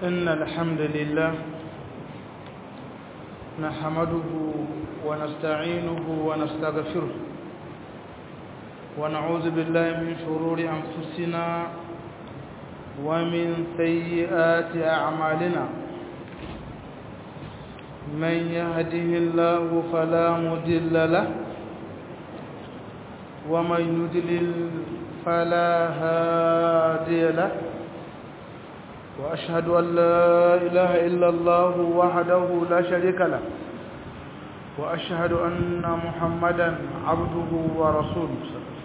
إن الحمد لله نحمده ونستعينه ونستغفره ونعوذ بالله من شرور أنفسنا ومن سيئات أعمالنا من يهده الله فلا مضل له ومن يضلل فلا هادي له وأشهد أن لا إله إلا الله وحده لا شريك له وأشهد أن محمدا عبده ورسوله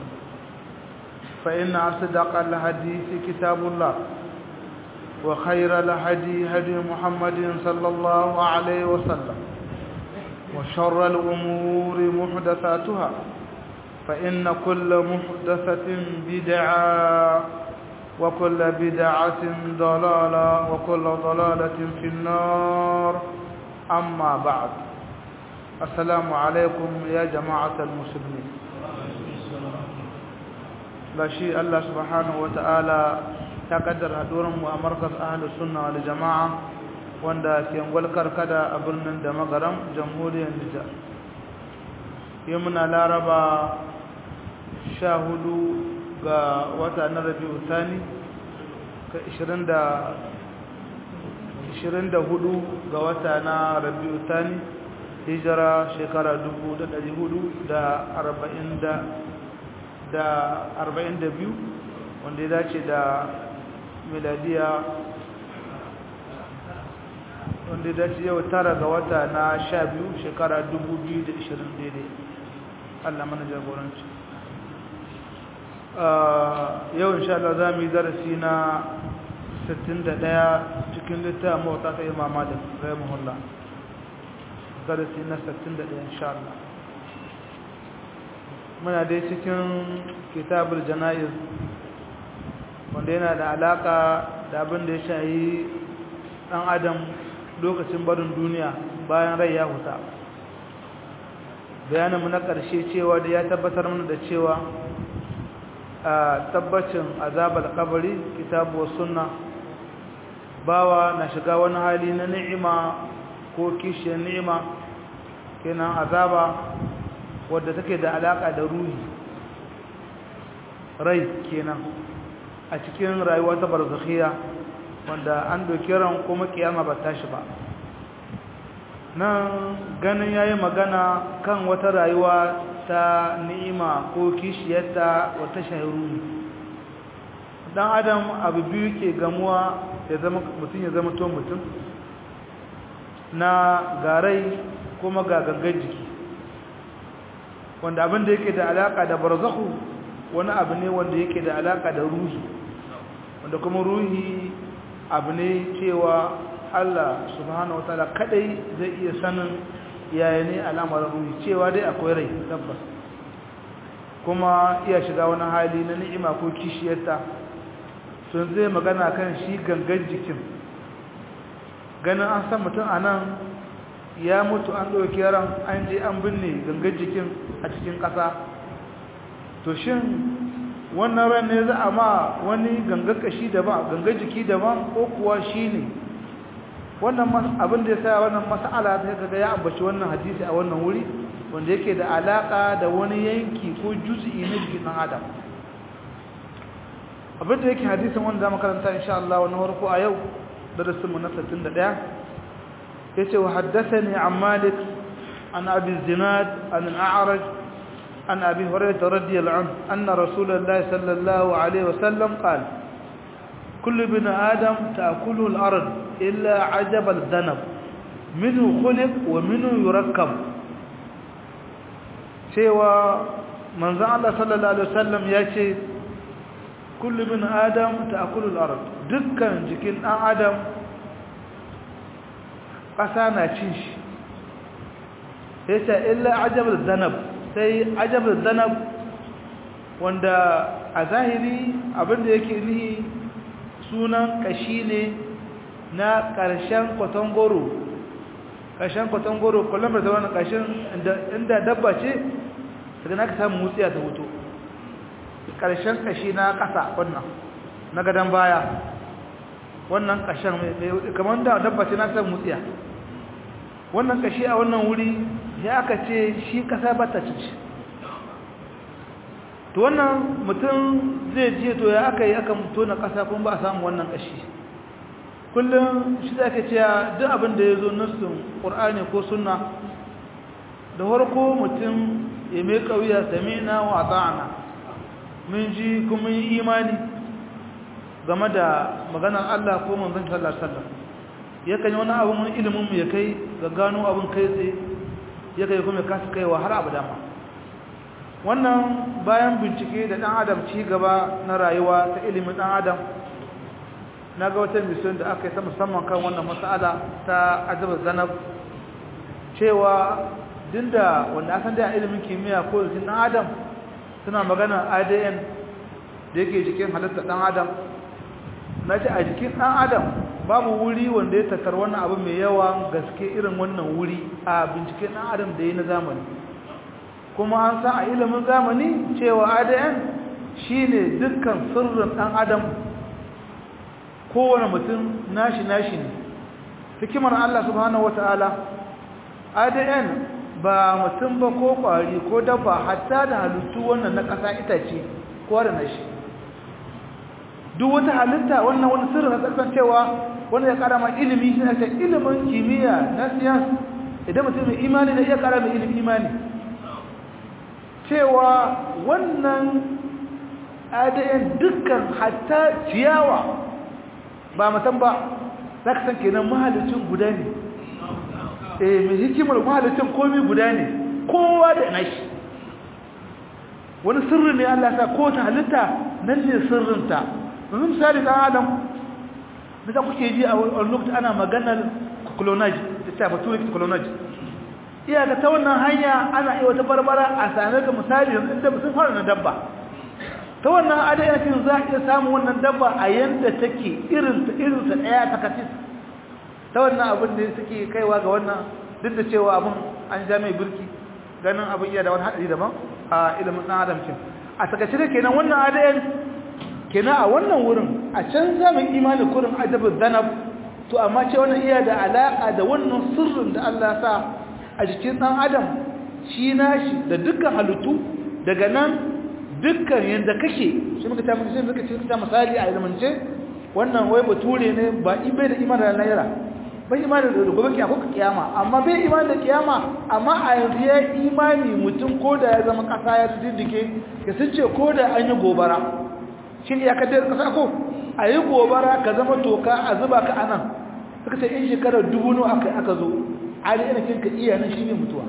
فإن أصدق الحديث كتاب الله وخير الهدي هدي محمد صلى الله عليه وسلم وشر الأمور محدثاتها فإن كل محدثة بدعة وكل بدعة ضلالة وكل ضلالة في النار أما بعد السلام عليكم يا جماعة المسلمين بشي الله سبحانه وتعالى تقدر هدورم ومركز أهل السنة والجماعة wanda ke gwalkar kada a birnin da magaram jamhuriyar Nijar yi muna laraba sha hudu ga wata na rabi'u thani ka 24 ga wata na rabi'u thani hijira shekara 442 wanda ya dace da miladiya wanda ya dace yau tara ga wata na sha biyu shekara 2020 daidai Allah mana jagoranci yau insha Allah za mu yi darasi na 61 cikin littafin mawata ta imam malik rahimahullah darasi na 61 insha Allah muna dai cikin kitabul janayiz wanda yana da alaka da abin da ya shayi dan adam lokacin barin duniya bayan rai ya huta bayaninmu na ƙarshe cewa da ya tabbatar mana da cewa a tabbacin azabar kabari kitabu sunna bawa na shiga wani hali na ni'ima ko kishiyar ni'ima kenan azaba wadda take da alaka da ruhi rai kenan a cikin rayuwa ta barzakhiya wanda an doki ran kuma kiyama ba tashi ba nan ganin yayi magana kan wata rayuwa ta ni'ima ko kishiyarta wata shahiru dan adam abu biyu ke gamuwa ya zama mutum ya zama to mutum na garai kuma ga gangan jiki wanda abin da yake da alaka da barzakhu wani abu ne wanda yake da alaka da ruhi wanda kuma ruhi abu ne cewa Allah subhanahu wataala kadai zai iya sanin yaya ne al'amarin ruhi cewa dai akwai rai tabbas kuma iya shiga wani hali na ni'ima ko kishiyarta sun zai magana kan shi gangan jikin ganin an san mutum a nan ya mutu an ɗauki ran an je an binne gangan jikin a cikin ƙasa to shin wannan ran ne za a ma wani gangan kashi daban gangan jiki daban ko kuwa shi ne wannan abin da ya sa wannan mas'ala ta kaga ya ambaci wannan hadisi a wannan wuri wanda yake da alaka da wani yanki ko juz'i na jikin dan adam abin da yake hadisin wanda zamu karanta insha Allah wannan farko a yau darasin mu na 61 yace wa haddathani an Malik an Abi Zinad an al-A'raj an Abi Hurairah radiyallahu anhu anna Rasulullah sallallahu alaihi wasallam qala كل ابن آدم تأكله الأرض إلا عجب الذنب منه خلق ومنه يركب سوى من زعل الله صلى الله عليه وسلم يأتي كل ابن آدم تأكل الأرض دكا جكين آدم قسانا تشيش يأتي إلا عجب الذنب سي عجب الذنب wanda a zahiri abinda yake nihi sunan kashi ne na ƙarshen kwatangoro ƙarshen kwatangoro kullum da wani ƙarshen inda dabba ce daga na ka samu mutsiya ta hoto ƙarshen kashi na ƙasa wannan na gadon baya wannan kashin kamar da dabba ce na san mutsiya wannan kashi a wannan wuri ya aka ce shi kasa ba ta cici to wannan mutum zai je to ya aka yi aka tona kasa kuma ba a samu wannan kashi kullum shi za ka ce duk abin da ya zo nassun ƙur'ani ko sunna da farko mutum ya mai ƙauya sami'na wa ta'ana mun ji kuma yi imani game da maganar Allah ko manzon sallallahu alaihi wasallam yakan yi wani abu mun ilimin mu ya kai ga gano abin kai tsaye yakan kuma kasu kaiwa har abu dama wannan bayan bincike da dan adam ci gaba na rayuwa ta ilimin dan adam na ga wata mission da aka yi ta musamman kan wannan mas'ala ta azabar zanab cewa dinda wanda asan da ilimin kimiyya ko jikin dan adam suna magana ADN da yake jikin halittar dan adam na ce a jikin dan adam babu wuri wanda ya tattar wannan abu mai yawa gaske irin wannan wuri a binciken dan adam da yi na zamani kuma an san a ilimin zamani cewa ADN shine dukkan sirrin dan adam kowane mutum nashi nashi ne hikimar Allah subhanahu wataala ADN ba mutum ba ko kwari ko dabba hatta da halittu wannan na ƙasa itace ko da nashi duk wata halitta wannan wani sirri na tsarkan cewa wanda ya kara ma ilimi shi ne ilimin kimiyya na siyasa idan mutum mai imani da iya kara mai ilimin imani cewa wannan ADN dukkan hatta ciyawa ba mutum ba za ka san kenan mahalicin guda ne eh mai hikimar mahalicin komai guda ne kowa da nashi wani sirri ne Allah sa ko ta halitta nan ne sirrinta yanzu misali dan adam da kuke ji a lokacin ana maganar clonage da ta bature clonage iya ga ta wannan hanya ana iya wata barbara a sanar da misali yanzu inda sun fara na dabba ta wannan adayatin za a iya samun wannan dabba a yanda take irinta irinta ɗaya ta katis ta wannan abin da suke kaiwa ga wannan duk da cewa abin an ja mai birki ganin abin iya da wani haɗari daban a ilimin ɗan adam kin a takaice da kenan wannan adayan kenan a wannan wurin a can zamin imani kurin adabin zanab to amma ce wannan iya da alaƙa da wannan sirrin da Allah sa a jikin ɗan adam shi nashi da dukkan halittu daga nan dukkan yadda kake shi muka tafi shi muka ce misali a ilmance wannan wai bature ne ba ibe da imani da naira bai imani da gobe kiyama ko kiyama amma bai imani da kiyama amma a yanzu ya imani mutum ko da ya zama kasa ya diddike ya sun ce ko da an yi gobara shin ya kaddar kasa ko a yi gobara ka zama toka a zuba ka anan suka ce in shekarar dubu nawa aka aka zo ali ina kinka iya nan shine mutuwa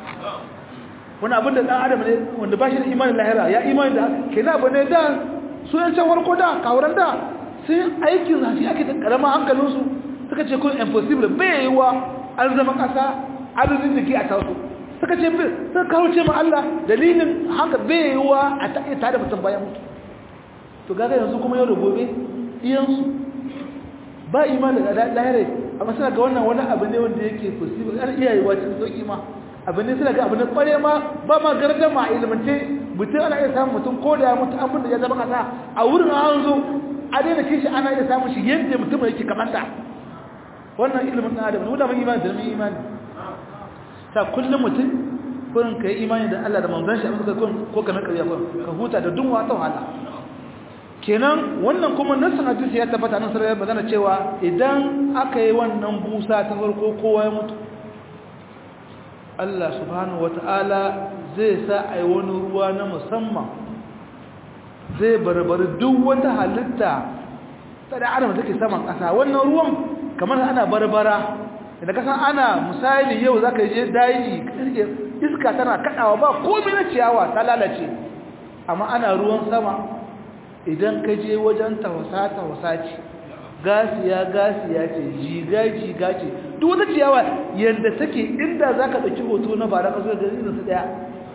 wani abin da ɗan adam ne wanda ba shi da imanin lahira ya imani da kenan abu ne da su yan can warko da kawuran da sun aikin zafi ake da karama hankalinsu suka ce kun impossible bai yi wa an zama ƙasa adadin da ke a taso suka ce bai sun kawo ce ma Allah dalilin haka bai yi wa a ta da mutum bayan mutu to gaga yanzu kuma yau da gobe iyansu ba imani da lahira amma suna ga wannan wani abu ne wanda yake possible an iya yi wa cikin sauki ma abin ne suna ga abin da kware ma ba ma gardama a ilimance mutum ana iya samun mutum ko da ya mutu abin da ya zama kasa a wurin an zo a daina kishi ana iya samun shi yadda mutum yake kamanta wannan ilimin ɗan adam nuna mai imani da mai imani ta kullum mutum kurin ka yi imani da Allah da manzon shi abin da ko kamar ƙarya ko ka huta da dunwa ta wahala kenan wannan kuma nassan hadisi ya tabbata nan sarrafa magana cewa idan aka yi wannan busa ta farko kowa ya mutu Allah subhanahu wata'ala zai sa a yi wani ruwa na musamman zai barbari duk wata halitta ta da adam take saman ƙasa wannan ruwan kamar ana barbara da kasan ana misali yau za ka je daji iska tana kaɗawa ba komai na ciyawa ta lalace amma ana ruwan sama idan ka je wajen tawasa-tawasa ce gasiya gasiya ce jiga jiga ce duk wata ciyawa yadda take inda za ka ɗauki hoto na bara ka zo da irin su ɗaya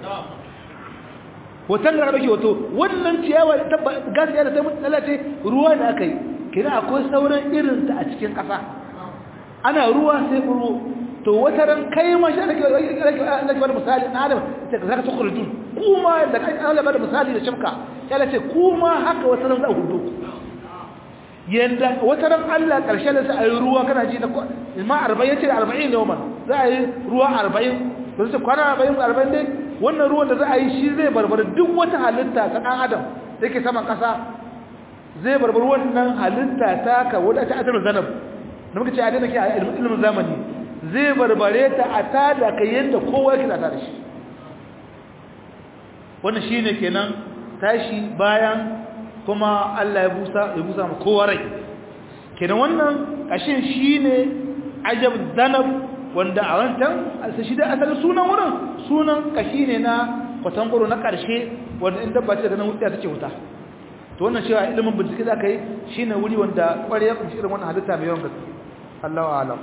hoton da ɗauki hoto wannan ciyawa gasiya da ta lalace ruwa da aka yi kira akwai sauran irinta a cikin ƙasa ana ruwa sai ruwa to wata ran kai ma shi ake ake bada misali na adam ta zaka tukhrujun kuma da kai Allah bada misali da shimka ya ce kuma haka wata ran za ku hudu yanda wata ran Allah karshe da sai ayi ruwa kana ji da ma 40 yace 40 ne wannan za a yi ruwa 40 ba sai kwana 40 40 dai wannan ruwan da za a yi shi zai barbara duk wata halitta ta dan adam da yake saman kasa zai barbar wannan halitta ta ka wadda ta adana zanab da muka ce a daina ke a ilimin zamani zai barbare ta a tada ka yadda kowa yake da shi wannan shine kenan tashi bayan kuma Allah ya busa ya busa ma kowa rai kenan wannan kashin shine ajab zanab wanda a wancan shi da asalin sunan wurin sunan kashi ne na kwatangoro na karshe wanda in dabba ce da nan wuta take wuta to wannan cewa ilimin bincike da aka yi shine wuri wanda kware ya kunshi irin wannan halitta mai yawan gaske Allahu a'lam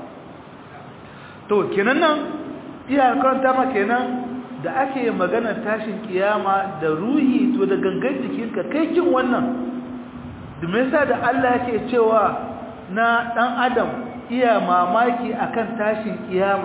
to kenan nan iya karanta ma kenan da ake magana tashin kiyama da ruhi to da gangan jikinka kai kin wannan me yasa da Allah yake cewa na dan adam iya mamaki akan tashin kiyama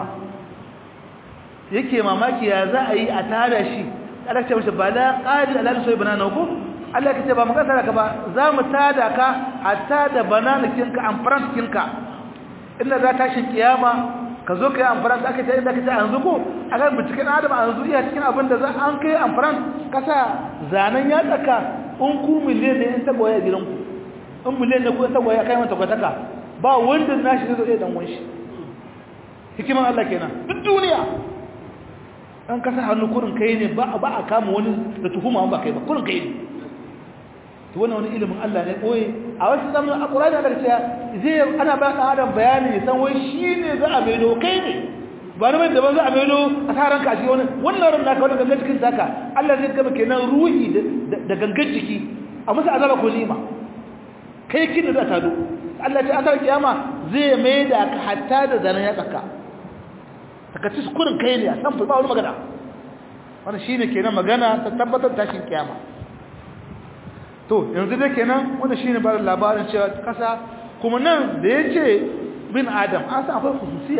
yake mamaki ya za a yi a tada shi kada ce mishi bala qadi ala sai banana ko Allah kace ba mu kasara ka ba za mu tada ka hatta da banana kinka amfaran kinka inda za tashin kiyama ka zo ka yi amfaran aka ce inda ka ce an zuko a kan binciken adam an zu iya cikin abin da za an kai amfaran kasa zanen ya tsaka in ku miliyan ne in tagwaye a gidanku in miliyan ne ku in tagwaye a kai mata kwataka ba wanda na shi zai dan wanshi hikiman Allah kenan duk duniya an kasa hannu kurin kai ne ba a kama wani da tuhuma ba kai ba kurin kai ne to wannan wani ilimin Allah ne koyi a wasu zamanin alqur'ani da cewa zai ana ba dan adam bayani san wai shine za a maido kai ne ba ne da ba za a maido a saran ka shi wani wannan ran naka wannan gangan cikin saka Allah zai gaba kenan ruhi da gangan jiki a musu azaba ko nima kai kin da ta do Allah ta asar kiyama zai maida ka hatta da zanan ya tsaka takaci kurin kai ne a san ba wani magana wannan shine kenan magana ta tabbatar tashin kiyama to yanzu dai kenan wanda shine ba labarin cewa kasa kuma nan da yace bin adam an san akwai khususiya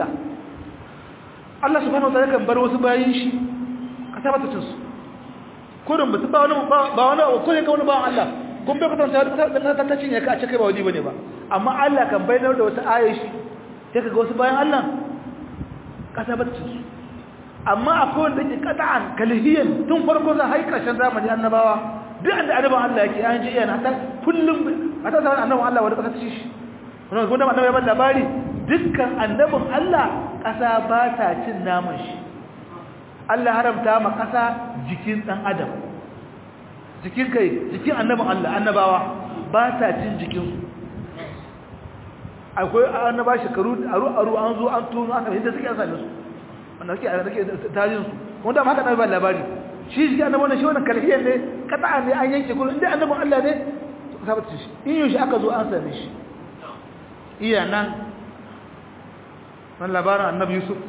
Allah subhanahu wataala kan bar wasu bayin shi kasa ba ta cin su kurin ba ba wani ba wani ko ne ka wani ba Allah kun bai kwatanta da ta ta cinye ka a cikin ba wani bane ba amma Allah kan bayyana da wata aya shi sai kaga wasu bayan Allah kasa ba ta cin su amma akwai wanda yake qata'an kalhiyan tun farko za hai karshen zamani annabawa duk da annabawan Allah yake an ji yana ta kullum hata zaman annabawan Allah wanda kasa ci shi wannan gunda annabawa ban labari dukkan annabin Allah kasa ba ta cin naman shi Allah haramta ma kasa jikin dan adam jikin kai jikin annabin Allah annabawa ba ta cin jikin su akwai annaba shekaru aru aru an zo an tuno aka inda suke an same su wanda suke a rike tarihin su wanda ma haka na ba labari shi shi annabi wannan shi wannan kalhiyar ne kata'a ne an yanke kullun inda annabin Allah ne to ka tabbata shi in yau shi aka zo an same shi iya nan wannan labarin annabi Yusuf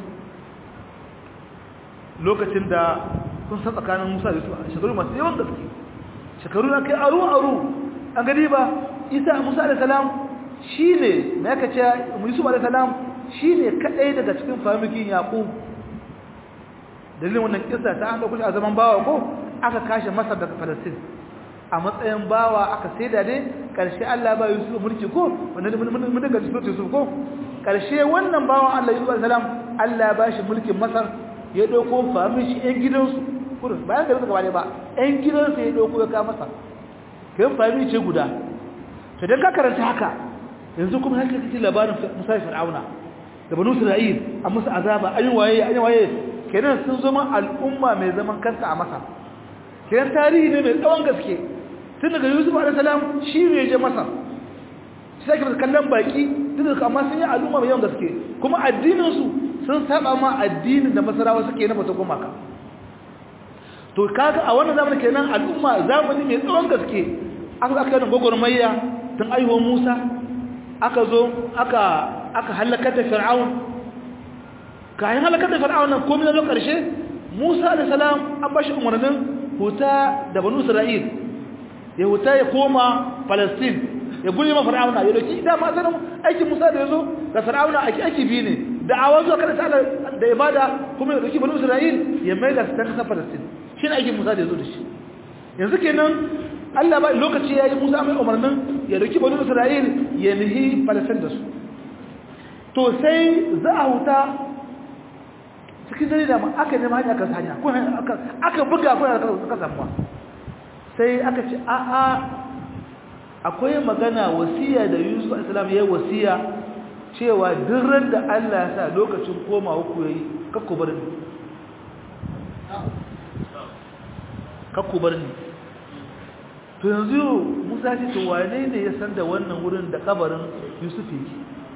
lokacin da kun san tsakanin Musa da Yusuf shekaru masu yawan gaske shekaru na kai aru aru an gani ba Isa Musa alayhi salam shine me aka ce Yusuf alayhi salam shine kadai daga cikin famikin Yaqub dalilin wannan kissa ta an dauko shi a zaman bawa ko aka kashe Masar daga Palestine a matsayin bawa aka saida ne karshe Allah ba Yusuf mulki ko wannan mun daga Yusuf ko karshe wannan bawan Allah Yusuf alayhi salam Allah ba shi mulkin Masar ya dauko famin shi ɗan gidansu kurin bayan da suka bane ba ɗan gidansu ya dauko ya ka masa kai famin ce guda to dan ka karanta haka yanzu kuma haka kake labarin Musa Fir'auna da Banu Isra'il a musu azaba ayin waye ayin waye kenan sun zama al'umma mai zaman kanta a Masar kenan tarihi ne mai tsawon gaske tun daga Yusuf alaihi salam shi ne je Masar sai ka kallon baki tun daga amma sun yi al'umma mai yawan gaske kuma addinin su sun saba ma addinin da Masarawa suke na bata gumaka to kaga a wannan zamanin kenan al'umma zamani mai tsawon gaske aka aka yi gogormayya tun aihuwar Musa aka zo aka aka halakar da Fir'aun kayan halakar da Fir'aun nan komai na karshe Musa da salam an bashi umarnin huta da Banu Isra'il ya huta ya koma Palestine ya gure ma Fir'aun ya doki da ma sanin aikin Musa da yazo da Fir'aun aiki aiki bi ne da awazo kada ta da ibada kuma ya doki Banu Isra'il ya mai da ta kasa Palestine shine aikin Musa da yazo da shi yanzu kenan Allah ba lokaci yayi Musa mai umarnin ya dauki bani Isra'il ya nihi Palestine da su to sai za a huta cikin dare da aka nema hanya kan hanya ko aka aka buga ko aka samu sai aka ce a a akwai magana wasiya da Yusuf alaihi yayi wasiya cewa duk ran da Allah ya sa lokacin komawa ku yayi kakku bar ni kakku bar ni to yanzu Musa ce to wane ne ya san da wannan wurin da kabarin Yusuf yake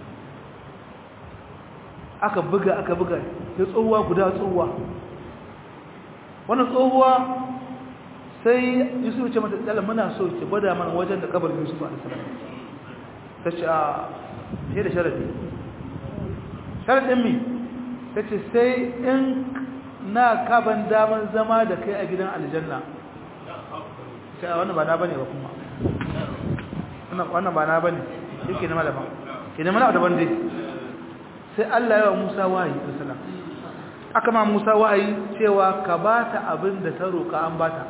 aka buga aka buga ya tsohuwa guda tsohuwa wannan tsohuwa sai Yusuf ce mata tsala muna so ki gwada mana wajen da kabarin Yusuf alaihi salam ta ce a sai da sharadi sharadin mi ta ce sai in na kaban daman zama da kai a gidan aljanna sai a wannan ba na bane ba kuma wannan ba na bane yake na malama ke nema na daban dai sai Allah ya wa Musa wahayi sallam aka ma Musa wahayi cewa ka bata abin da ta roka an bata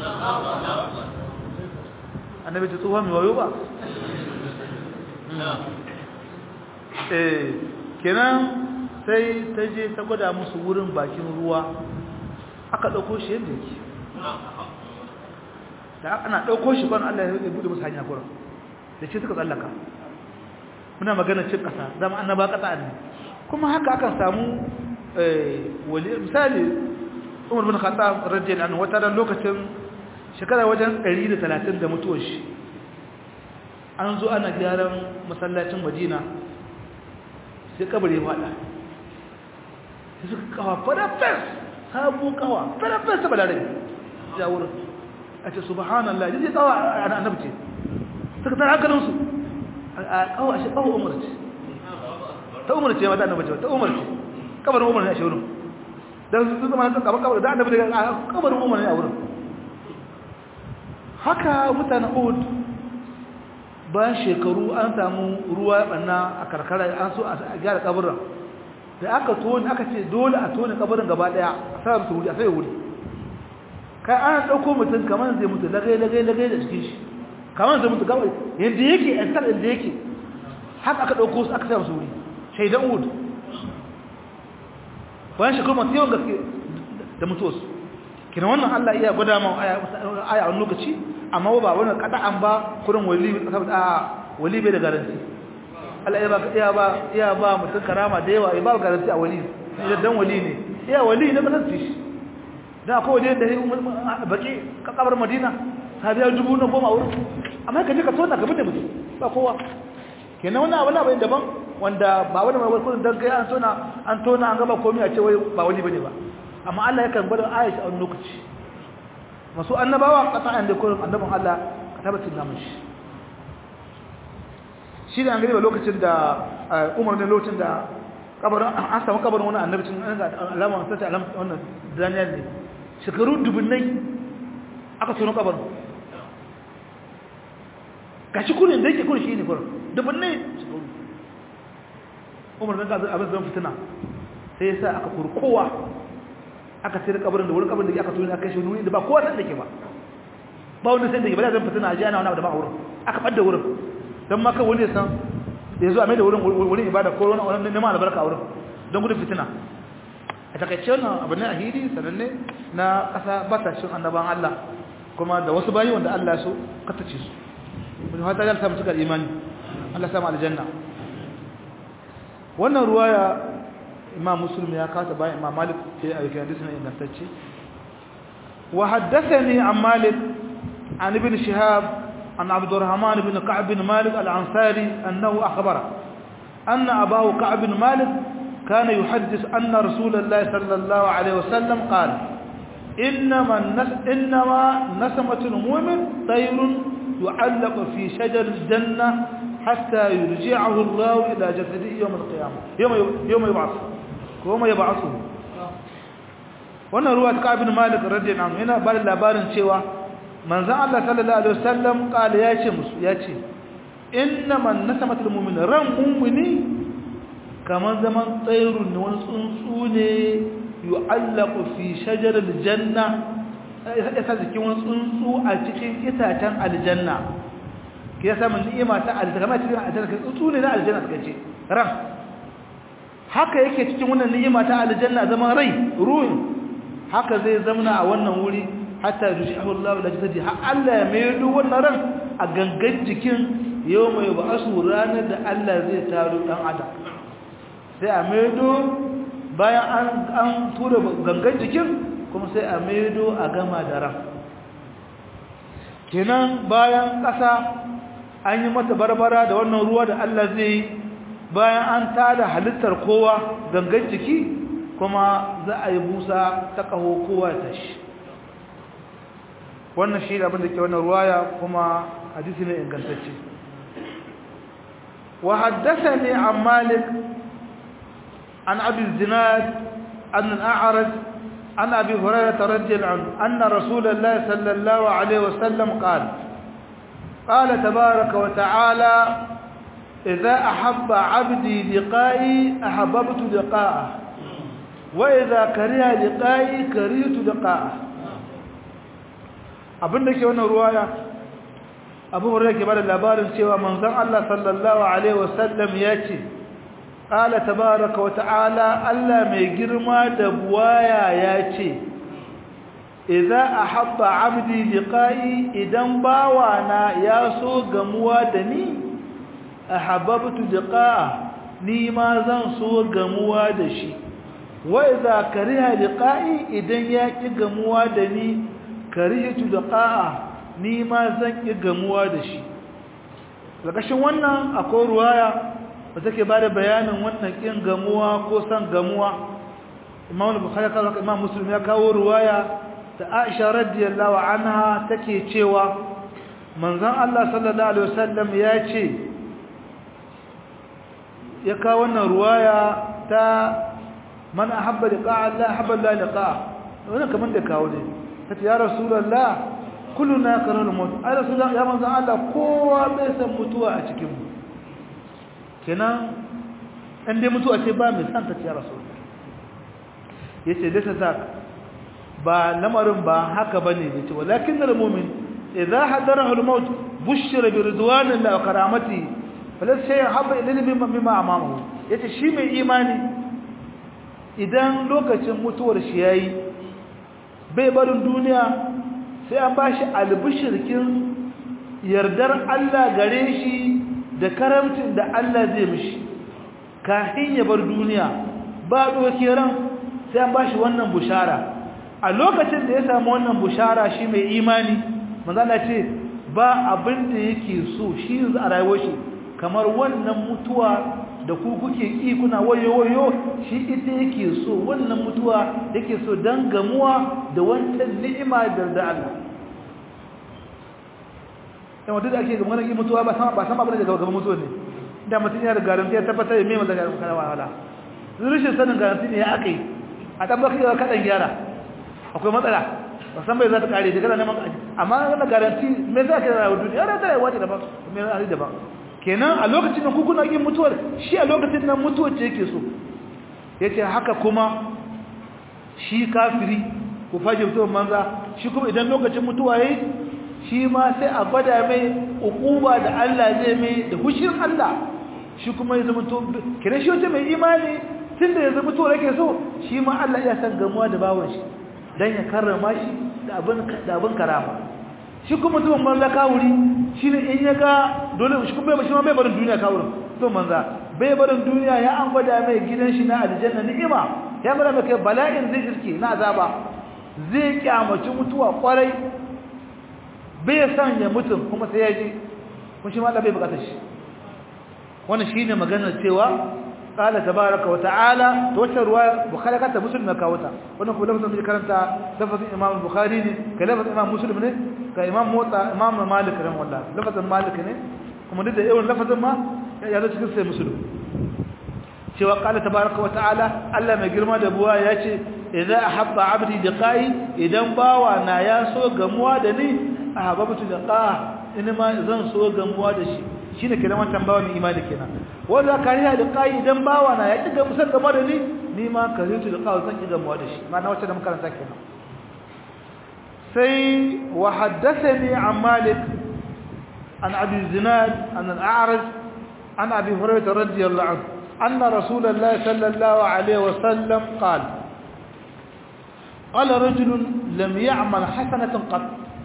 annabi ta tsohuwa mai wayo ba eh kenan sai ta je ta gwada musu wurin bakin ruwa aka ɗauko shi yadda yake da ana ɗauko shi ban Allah ya buɗe musu hanya kuran da ce suka tsallaka muna magana cin ƙasa zama annaba ƙasa ne kuma haka akan samu wali misali umar bin khattab radiyallahu anhu wata ran lokacin shekara wajen 130 da mutuwar shi an zo ana gyaran masallacin Madina sai kabari ya fada sai suka kawa farafes sabu kawa farafes ta balare ya wurin a ce subhanallah yaji kawa ana annabce suka tara hankalin su a kawa shi kawa umar ce ta umar ce mata annabce ta umar ce kabarin umar ne a shi wurin dan su zama kan kabar kabar da annabi daga kabarin umar ne a wurin haka mutanen Uhud bayan shekaru an samu ruwa banna a karkara an so a gyara kabarin da aka tone aka ce dole a tone kabarin gaba daya a sa su wuri a sai wuri kai an dauko mutum kamar zai mutu lagai lagai lagai da cikin shi kamar zai mutu gaba yanda yake a tsar inda yake haka aka dauko su aka sa su wuri shaidan Uhud bayan shekaru masu yawan gaske da mutuwarsu kina wannan Allah iya gwada ma aya a wani lokaci amma ba wani kada'an ba kurin wali saboda a wali bai da garanti Allah ya ba iya ba iya ba mutum karama da yawa ya ba garanti a wali idan dan wali ne iya wali ne ba san shi dan akwai wali da baki ka kabar Madina sabiya dubu na goma wurin amma ka je ka tona ka bude mutum ba kowa kenan wannan abu bai daban wanda ba wani mai kullun dan kai an tona an tona an gaba komai a ce wai ba wali bane ba amma Allah yakan gwada Aisha a wani lokaci masu annabawa qata'an da kullun annabin Allah ka tabbatar da mishi shi da an gari ba lokacin da Umar ne lokacin da kabarin an samu kabarin wani annabicin an ga alama sai alama wannan Daniel ne shekaru dubunnai aka tono kabarin gashi kullun da yake kullun shi ne kullun dubunnai shekaru Umar ne ga abin zan fitina sai ya sa aka kurkowa aka sayar kabarin da wurin kabarin da aka tuni aka shi wuri da ba kowa da ke ba ba wanda sai da ba zan fitina ajiya na wani da ba wurin aka badda wurin dan maka wani san da yazo a mai da wurin wurin ibada ko wani wani neman albarka wurin don gudun fitina a takaice wannan abu ne a hidi sananne na kasa batashin annaban Allah kuma da wasu bayi wanda Allah ya so katace su mun fata ga samu cikar imani Allah ya samu aljanna wannan ruwaya imam muslim ya kasa bayan imam malik sai a yakin hadisin ingantacce wa haddathani an malik an ibn shihab an abdurrahman ibn ka'b bin malik al-ansari annahu akhbara anna abahu ka'b bin malik kana yuhaddith anna rasulullah sallallahu alayhi wasallam qala انما النس انما نسمه المؤمن طير يعلق في شجر الجنه حتى يرجعه الله الى جسده يوم القيامه يوم يوم يبعث kuma ya ba'asu wannan ruwa ta kabin malik radiyallahu anhu yana ba da labarin cewa manzon Allah sallallahu alaihi wasallam kala ya ce musu ya ce innaman nasamatul mu'min ran mu'mini kaman zaman tsayrun ne wani tsuntsu ne yu'allaqu fi shajaril janna ya sa jikin wani tsuntsu a cikin itacen aljanna ke ya samun ni'ima ta aljanna kamar cikin aljanna ke tsuntsu ne na aljanna suka ce ran haka yake cikin wannan ni'ima ta aljanna zaman rai ruhin haka zai zamana a wannan wuri hatta yushihu Allah la jasadi har Allah ya mai duk wannan ran a gangan jikin yau mai ba'asu ranar da Allah zai taro dan adam sai a maido bayan an an tura gangan jikin kuma sai a maido a gama da ran kenan bayan ƙasa an yi mata barbara da wannan ruwa da Allah zai yi bayan an tada halittar kowa gangan jiki kuma za a yi busa ta kaho kowa ta shi wannan shi abin da ke wannan ruwaya kuma hadisi ne ingantacce wa haddathani an malik an abi zinad an al-a'raj an abi hurairah radiyallahu anhu anna rasulullahi sallallahu alaihi wasallam qala قال تبارك وتعالى إذا أحب عبدي لقائي أحببت لقاءه وإذا كره لقائي كرهت لقاءه abin da ke wannan ruwaya abu hurra ke bada labarin cewa manzon Allah sallallahu alaihi wasallam ya ce qala tabaaraka wa ta'ala Allah mai girma da buwaya ya ce idza ahabba 'abdi liqa'i idan bawana ya so gamuwa da ni ahabbtu liqa'a ni ma zan so gamuwa da shi wa idza kariha liqa'i idan ya ki gamuwa da ni karihtu liqa'a ni ma zan ki gamuwa da shi lakashin wannan akwai ruwaya da take bada bayanin wannan kin gamuwa ko san gamuwa Imam Bukhari kawo Imam Muslim ya kawo ruwaya da Aisha radiyallahu anha take cewa manzon Allah sallallahu alaihi wasallam ya ce ya kawo wannan ruwaya ta man ahabba liqa Allah ahabba Allah liqa wannan kaman da kawo ne tace ya rasulullah kulluna karul maut ai rasulullah ya manzon Allah kowa bai san mutuwa a cikin mu kenan in dai mutuwa ce ba mai san ta ce ya rasulullah yace lissa zak ba lamarin ba haka bane yace walakin al mu'min idza hadarahu al maut bushira bi ridwanillahi wa karamatihi falas shay habba ilayhi mimma amamahu yace shi mai imani idan lokacin mutuwar shi yayi bai barin duniya sai an bashi albishirkin yardar Allah gare shi da karamcin da Allah zai mishi kafin ya bar duniya ba doke ran sai an bashi wannan bushara a lokacin da ya samu wannan bushara shi mai imani manzo Allah ce ba abin da yake so shi a rayuwar shi kamar wannan mutuwa da ku kuke ki kuna wayo wayo shi ita yake so wannan mutuwa yake so dan gamuwa da wancan ni'ima da da Allah dan wanda ake ga maganar mutuwa ba sama ba sama bane daga gaban mutuwa ne da mutun ya da garanti ya tabbatar da me mai daga kana wala rishin sanin garanti ne ya akai a dan baki ka dan gyara akwai matsala ba san bai za ta kare daga neman amma wannan garanti me za ka rawa duniya ra ta wace da ba me za da ba kenan a lokacin da kuna yin mutuwar shi a lokacin nan mutuwar ce yake so yace haka kuma shi kafiri ku faje mutuwar manza shi kuma idan lokacin mutuwa yayi shi ma sai a gwada mai ukuba da Allah zai mai da hushin Allah shi kuma ya zama to kire shi wace mai imani tunda ya zama to yake so shi ma Allah ya san gamuwa da bawon shi dan ya karrama shi da abin da abin karama shi kuma mutumin manza kawuri shi ne in ya ga dole shi kuma bai shi ma bai barin duniya kawurin to manza bai barin duniya ya an gwada mai gidan shi na aljanna ni'ima ya gwada mai kai bala'in zai iske na azaba zai kyamaci mutuwa kwarai bai san ya mutum kuma sai ya ji kuma shi ma Allah bai bukatar shi wannan shine maganar cewa قال تبارك وتعالى توتر روايه بخاري كانت مسلم كاوتا wannan kuma lafazin da karanta lafazin imam bukhari ne ka lafazin imam muslim ne ka imam mota imam malik ran wallahi lafazin malik ne kuma duk da yawan lafazin ma ya zo cikin sai muslim cewa qala tabaraka wa ta'ala Allah mai girma da buwa yace idza ahabba abdi liqai idan bawa na ya so gamuwa da ni ahabbtu liqa ina ma zan so gamuwa da shi shine kenan wannan bawa mai imani kenan wanda kariya da kai idan bawa na ya kiga musan game da ni ni ma karitu da kai zan kiga mu da shi ma'ana wacce da makaranta kenan sai wa haddathani an malik an abi zinad an al-a'raj an abi hurairah radiyallahu anhu anna rasulullahi sallallahu alaihi wasallam qala قال رجل لم يعمل حسنة قط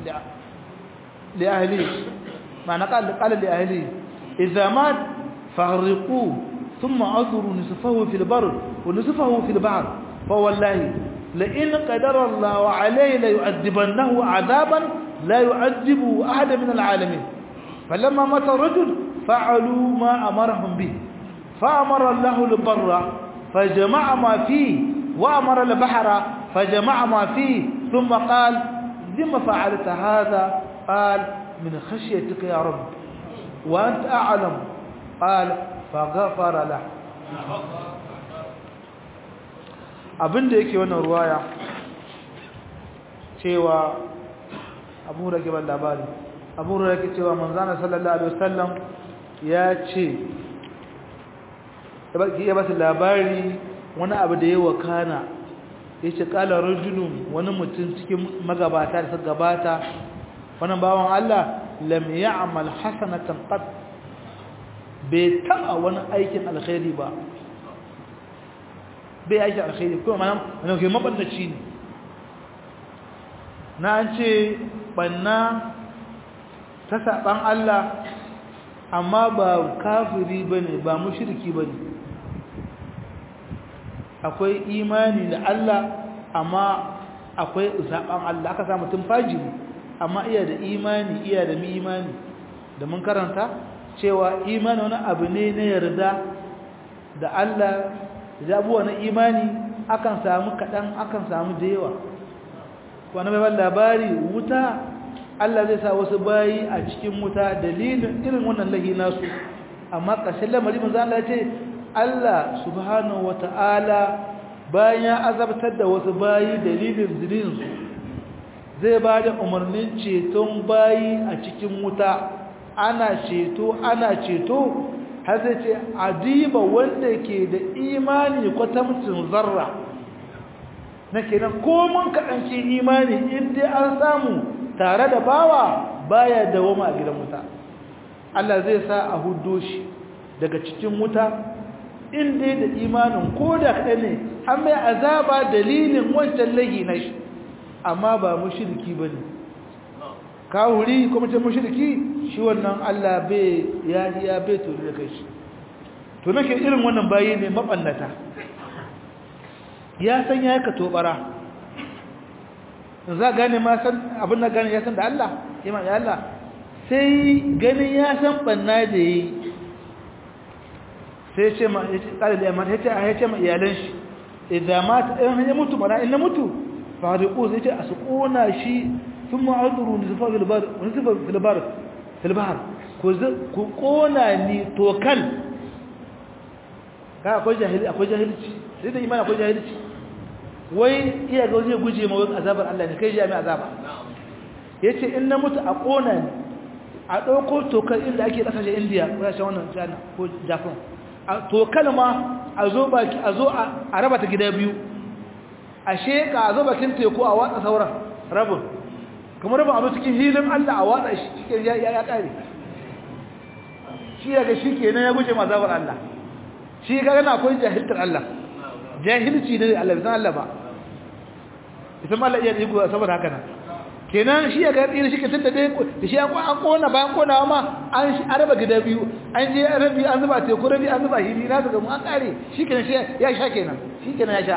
لأهله معنى قال قال لأهله إذا مات فغرقوه ثم أذروا نصفه في البر ونصفه في البحر فوالله لئن قدر الله عليه ليؤدبنه عذابا لا يعذبه أحد من العالمين فلما مات الرجل فعلوا ما أمرهم به فأمر الله البر فجمع ما فيه وأمر البحر فجمع ما فيه ثم قال لما فعلت هذا قال من خشيتك يا رب وأنت أعلم قال فغفر له abinda yake wannan ruwaya cewa abu da ke ban labari abu da ke cewa manzana sallallahu alaihi wasallam ya ce ya ba su labari wani abu da ya wakana ya ce kala rajulun wani mutum cikin magabata da suka gabata wani bawan Allah lam ya'mal hasanatan qat bai taba wani aikin alkhairi ba bai aiki alkhairi kuma mana wani ke mabandaci ne na an ce banna ta saban Allah amma ba kafiri bane ba mushriki bane akwai imani da Allah amma akwai saban Allah aka sa mutum fajiri amma iya da imani iya da mi imani da mun karanta cewa imani wani abu ne na yarda da Allah da abuwa na imani akan samu kaɗan akan samu da yawa wani mai ban labari wuta Allah zai sa wasu bayi a cikin wuta dalilin irin wannan lahi nasu amma ƙarshen lamari mun zan ce Allah subhanahu wata'ala bayan ya azabtar da wasu bayi dalilin zininsu zai ba da umarnin ceton bayi a cikin wuta ana ceto ana ceto har zai ce adiba wanda ke da imani kwatamcin zarra na kenan komin kaɗanci imani inda an samu tare da bawa baya dawoma a gidan wuta Allah zai sa a hudo shi daga cikin wuta inda da imanin ko da kaɗan ne an mai azaba dalilin wancan lagi na shi amma ba mushriki ba ne kawuri kuma ce mushriki shi wannan Allah bai ya ya bai to da kai shi to nake irin wannan bayi ne mabannata ya san ya ka tobara za gane ma san abin da gane ya san da Allah ima ya Allah sai ganin ya san banna da yi sai ce ma ya ce kare da yamma ya ce a ya ce ma iyalan shi idan mata in ya mutu mana in na mutu fariqu sai ce a su kona shi ثم عذروا نزفا في البر ونزفا في البر في البحر ku kona ni tokal ka akwai jahili akwai jahilci sai da imani akwai jahilci wai iya ga zai guje ma wani azabar Allah ne kai ji mai azaba yace in na mutu a kona ni a dauko tokal inda ake kasashe India ko kasashe wannan China ko Japan a tokal ma a zo baki a zo a raba ta gida biyu a sheka a zo bakin teku a watsa sauran rabin kamar ba abu cikin hilin Allah a watsa shi cikin ya ya kare shi daga shi kenan ya guje mazabar Allah shi ga yana akwai jahiltar Allah jahilci ne Allah bisan Allah ba idan Allah iya yi saboda haka nan kenan shi ya ga tsira shi ke tunda dai da shi an kona bayan konawa ma an shi araba gida biyu an je rabi an zuba teku rabi an zuba hili na daga mu an kare shi kenan shi ya sha kenan shi kenan ya sha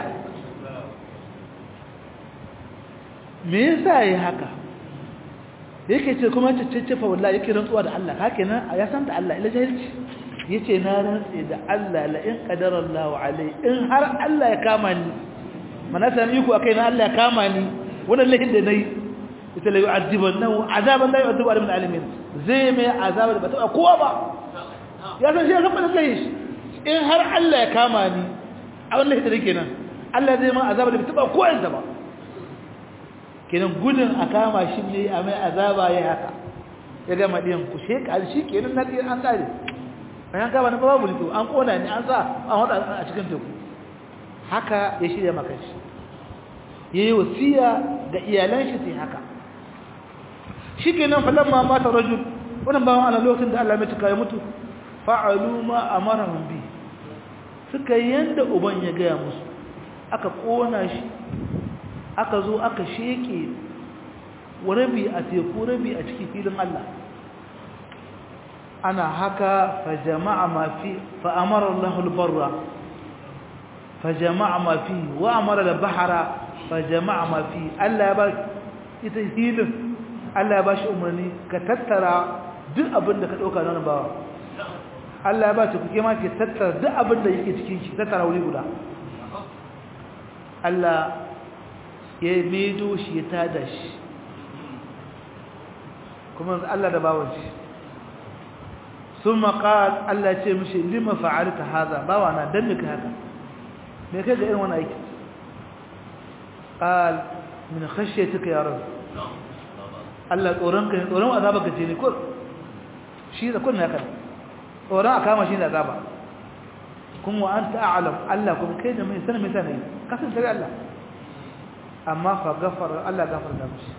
me yasa yayi haka yake ce kuma ciccifa wallahi yake rantsuwa da Allah haka nan ya san da Allah ila jahilci yace na rantsi da Allah la in qadara Allah alai in har Allah ya kama ni mana san iko akai na Allah ya kama ni wannan lahin da nayi ita la yu'adibannahu azaban la yu'adibu min alamin zai mai azaba da bata kowa ba ya san shi ya san ba lahi in har Allah ya kama ni a wannan lahin da kenan Allah zai mai azaba da bata kowa yanzu ba kenan gudun a kama shi ne a mai azaba ya haka ya gama ɗiyan ku shekar shi kenan na ɗiyan an ƙare bayan kama na babu lito an ƙona ne an sa an wata a cikin teku haka ya shirya maka shi ya yi wasiya ga iyalan shi sai haka shikenan falamma mata rajul wannan bawan Allah lokacin da Allah mai tuka ya mutu fa'alu ma amarahum bi suka yanda uban ya gaya musu aka kona shi aka zo aka sheke rabi a teku rabi a cikin filin Allah ana haka fa jama'a ma fi fa amara Allahu al-barra fa jama'a ma fi wa amara al-bahra fa jama'a ma fi Allah ya ba ita hilin Allah ya ba shi umarni ka tattara duk abin da ka dauka nan bawa Allah ya ba shi kuke ma ke tattara duk abin da yake cikin shi tattara wuri guda Allah ya medo shi ya tada shi kuma Allah da bawon shi sun maƙal Allah ce mishi lima fa'alta haza bawa na don mika haka me kai ga irin wani aiki ƙal min khashe tuka yaron Allah tsoron ka ne tsoron azaba ka ce ne kur shi da kun haka tsoron a kama shi da azaba kuma wa anta a'lam Allah kuma kai da mai sanin mai sanin kasan tare Allah amma fa gafara Allah gafarta mishi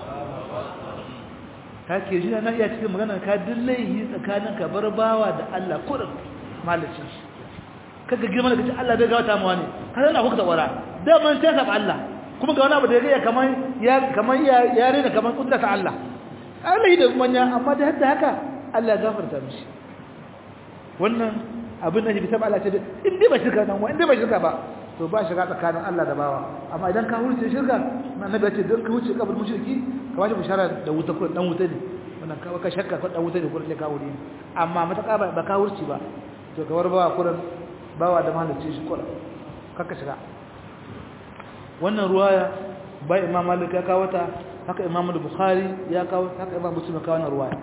ka ke ji na iya cikin magana ka dillahi tsakanin ka bar bawa da Allah kurin malacin shi kaga girma da kace Allah bai gawata mu wani ka san akwai tsawara da man sai sab Allah kuma ga wani abu da ya kaman ya kaman ya yare da kaman kudda ta Allah Allah da manya amma da hadda haka Allah ya gafarta mishi wannan abin da bi sab Allah ce in dai ba shirka dan wa in dai ba shirka ba to ba shiga tsakanin Allah da bawa amma idan ka huce shirka annabi ya ce don ka huce kabar mushriki ka waje bishara da wuta ko dan wuta ne wannan ka ka shakka ko dan wuta ne ko ka wuri amma mataka ba ba ka huce ba to ka warbawa kuran bawa da mahalicci shi kula kaka shiga wannan ruwaya bai imam malik ya kawo ta haka imam bukhari ya kawo haka imam muslim ya kawo wannan ruwaya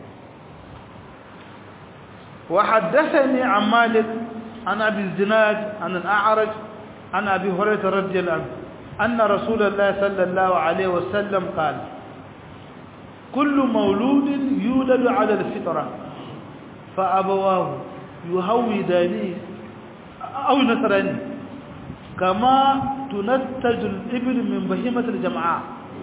وحدثني عن مالك عن ابي الزناد عن الاعرج عن أبي هريرة رضي الله عنه أن رسول الله صلى الله عليه وسلم قال كل مولود يولد على الفطرة فأبواه يهوداني أو نصراني كما تنتج الإبل من بهيمة الجمعاء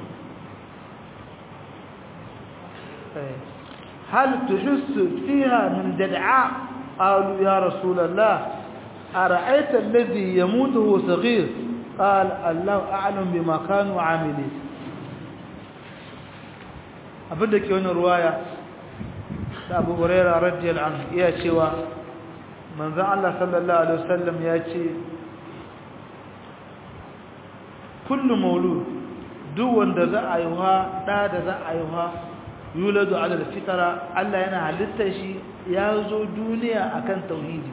هل تحس فيها من جدعاء قالوا يا رسول الله أرأيت الذي يموت وهو صغير قال الله أعلم بما كانوا عاملين abinda ke wani ruwaya da abu huraira radiyal anhu iya cewa manzon Allah sallallahu alaihi wasallam ya ce kullu maulud duk wanda za a yiwa da da za a yiwa yuladu ala fitara Allah yana halitta shi ya zo duniya akan tauhidi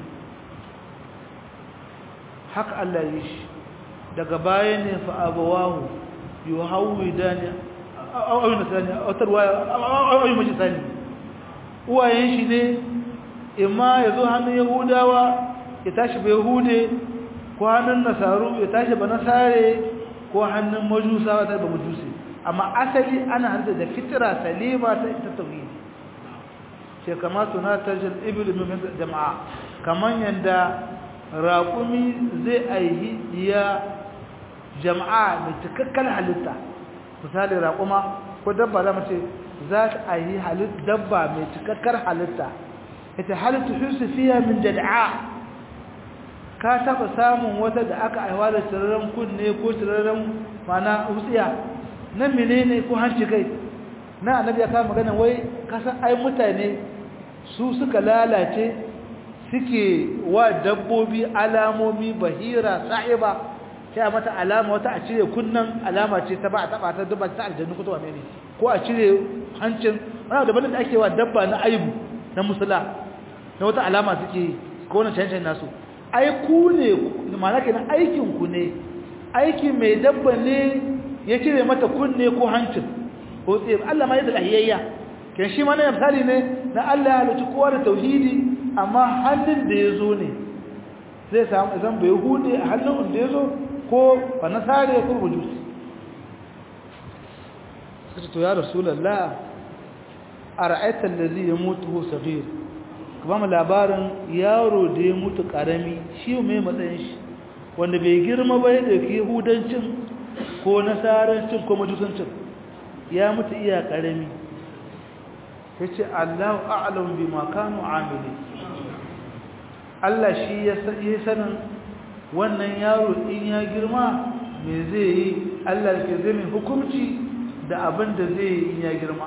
haka Allah yi shi daga baya ne fa abawahu yuhawidani aw nasani aw tarwaya aw majisani uwayen shi ne imma yazo hannun yahudawa ya tashi ba yahude ko hannun nasaru ya tashi ba nasare ko hannun majusawa ta ba majusi amma asali ana hanta da fitra salima ta ita tauhidi ce kama tunatar ibil min jama'a kaman yanda raƙumi zai aihi iya jama'a mai cikakken halitta misali raƙuma ko dabba za mu ce za ta aihi dabba mai cikakkar halitta ita halittu hisu fiya min jada'a ka taɓa samun wata da aka aiwa da tsirarren kunne ko tsirarren mana wutsiya na menene ko hanci kai na annabi ya kama magana wai kasan ai mutane su suka lalace suke wa dabbobi alamomi bahira sa'iba sai mata alama wata a cire kunnan alama ce ta ba a taba ta dabba ta aljannu ko to ne ko a cire hancin wani da da ake wa dabba na aibu na musula na wata alama suke ko wani cancan nasu ai ku ne ma'ana kenan aikin ku ne aiki mai dabba ne ya cire mata kunne ko hancin ko tsaye Allah ma yadda lahiyayya ke shi ma na misali ne na Allah ya halicci kowa da tauhidi amma hannun da ya zo ne zai samu zan bai hude a hannun da ya zo ko ba na sare ko bujusi suka to ya rasulallah a ra'aitar da zai ya mutu ko sabir ka ba mu labarin yaro da ya mutu karami shi mai matsayin shi wanda bai girma ba ya ɗauki yahudancin ko nasarancin ko majusancin ya mutu iya karami yace Allahu a'lam bima kanu amili Allah shi ya yi sanin wannan yaro in ya girma me zai yi Allah ke zai mai hukunci da abin da zai yi in ya girma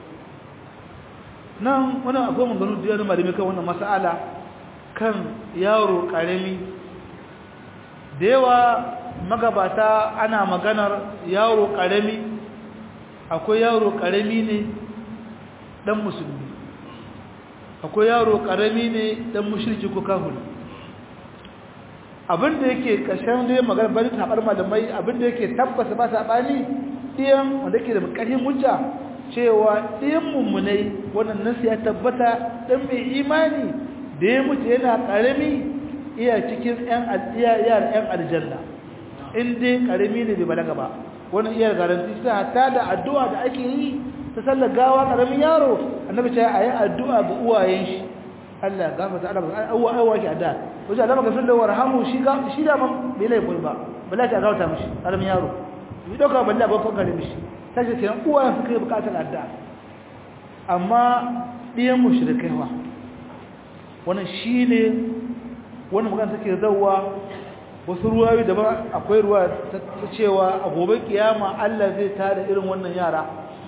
nan wani akwai maganu da yana malami kan wannan mas'ala kan yaro karami da yawa magabata ana maganar yaro karami akwai yaro karami ne dan musulmi akwai yaro karami ne dan mushriki ko kafiri abinda yake kashin da magana bari tabar malamai abinda yake tabbata ba sabani diyan wanda yake da karfin hujja cewa diyan mummunai wannan nasu ya tabbata dan mai imani da ya mutu yana karami iya cikin yan aljiya yar yan aljanna in dai karami ne bai balaga ba wannan iya garanti sai hatta da addu'a da ake yi ta sallar gawa karamin yaro annabi ce ayi addu'a ga uwayen shi Allah gafarta Allah awwa awwa ki addu'a wajen Allah magafin da warhamu shi ga shi da man bai laifin ba bala ta gauta mishi karamin yaro yi dauka balla ba ko kare mishi sai ce kenan uwayen su kai bukatar addu'a amma diyan mushrikai wa wannan shine wannan magana take zawwa wasu ruwayoyi daban akwai ruwa ta cewa a gobe kiyama Allah zai tada irin wannan yara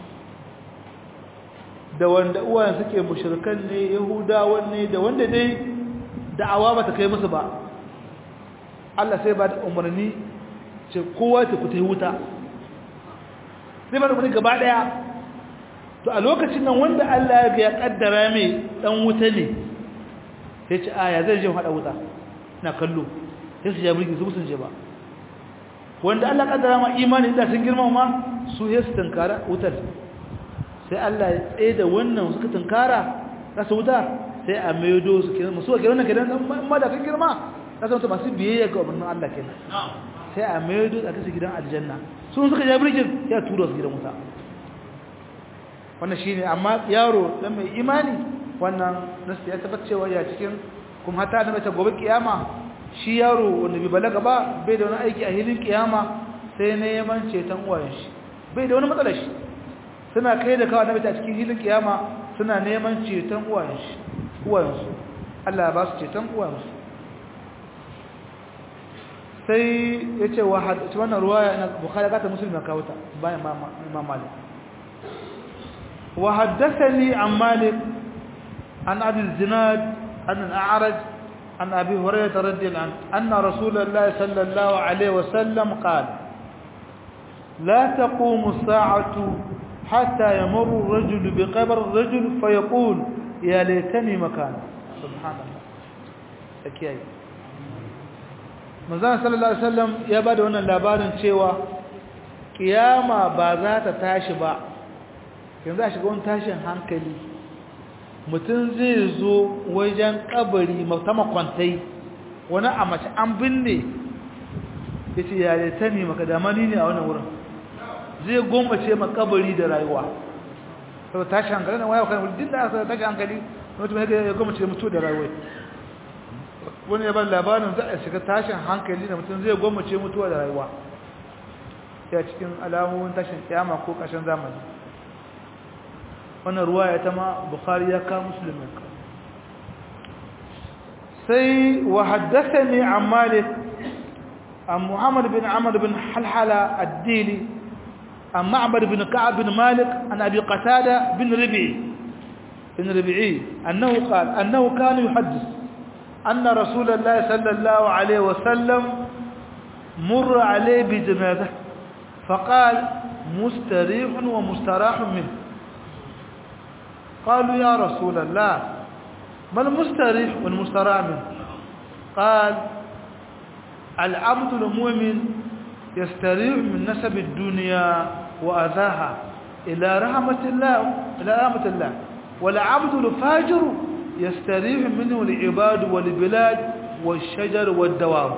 da wanda uwayen suke mushrikan ne yahudawan ne da wanda dai da'awa ba ta kai musu ba Allah sai ba da umarni ce kowa ta fita wuta sai ba da umarni gaba daya to a lokacin nan wanda Allah ya kaddara mai dan wuta ne sai ce aya zai je hada wuta na kallo sai su ja mulki su sun je ba wanda Allah kaddara ma imani da sun girma ma su ya su tankara wutar sai Allah ya tsaye da wannan suka tankara za su wuta sai a maido su kenan musu ga wannan kenan amma da kan girma za su masu biyayya ga umarnin Allah kenan sai a maido a kasu gidan aljanna sun suka ja mulkin ya tura su gidan wuta wannan shine amma yaro dan mai imani wannan nasu ya tabbata cewa ya cikin kuma hata da mace gobe kiyama shi yaro wanda bai balaga ba bai da wani aiki a hilin kiyama sai neman ceton uwayen shi bai da wani matsalar shi suna kai da kawai na a cikin hilin kiyama suna neman ceton uwayen shi uwayensu Allah ya ba su ceton uwayensu sai ya ce wa hadisi wannan ruwaya na bukhari ga ta musulmi kawo ta bayan imam malik wa haddathani an malik an abi zinad an al-a'raj عن أبي هريرة رضي الله عنه أن رسول الله صلى الله عليه وسلم قال لا تقوم الساعة حتى يمر الرجل بقبر الرجل فيقول يا ليتني مكان سبحان الله أكيد manzon sallallahu alaihi wasallam ya bada wannan labarin cewa kiyama ba za ta tashi ba yanzu a shiga wani tashin hankali mutum zai zo wajen kabari ta makwantai wani a mace an binne ya ce yare ta ne maka damani ne a wannan wurin zai gombace makabari da rayuwa sau tashi hankali na waya kan din da aka tashi hankali mutum ya gombace mutu da rayuwa wani ya ban labarin za a shiga tashin hankali da mutum zai gombace mutuwa da rayuwa ya cikin alamomin tashin kiyama ko ƙashin zamani wannan ruwaya ta ma bukhari ya ka muslimin ka sai wa haddathani an malik an muhammad bin amr bin halhala ad-dili an ma'bad bin ka'ab bin malik an abi qatada bin rabi'i bin rabi'i annahu qala annahu kana yuhaddith anna rasulullah sallallahu alayhi wa sallam مر عليه بجنازه فقال مستريح ومستراح منه قالوا يا رسول الله ما المستريح والمستراح منه قال العبد المؤمن يستريح من نسب الدنيا وأذاها إلى رحمة الله إلى رحمة الله والعبد الفاجر يستريح منه العباد والبلاد والشجر والدواب